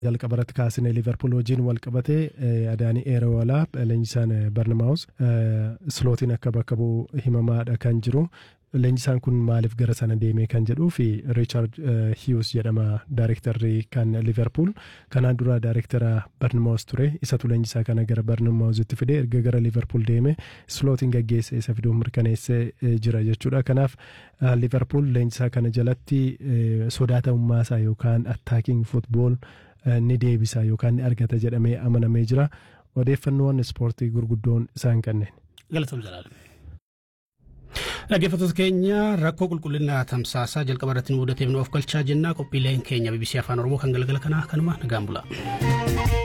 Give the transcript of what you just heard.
jalqaba irratti kaasine liverpool wajjin wal qabate adaanii eerawalaa leenjisaan barnamaawus slootiin akka bakka bu'u himamaadha kan jiru leenjisaan kun maaliif gara sana deemee kan jedhuu fi riichaard hiyus jedhama daayirektarri kan liverpool kanaan dura daayirektara barnamaawus ture isatu leenjisaa kana gara barnamaawusitti fide erga gara liverpool deeme slootiin gaggeesse isa fiduuf mirkaneessee jira jechuudha kanaaf liverpool leenjisaa kana jalatti sodaatamummaa isaa yookaan attaakiing futbool ni deebisa yookaan ni argata jedhamee amanamee jira odeeffannoowwan ispoortii gurguddoon isaan kanneen. Galatoom Jalaalam. Dhaggeeffattoota keenya rakkoo qulqullina tamsaasaa jalqaba irratti nu mudateef nu of galchaa jennaa qophiileen keenya BBC Afaan Oromoo kan galgala kanaa kanuma nagaan bula.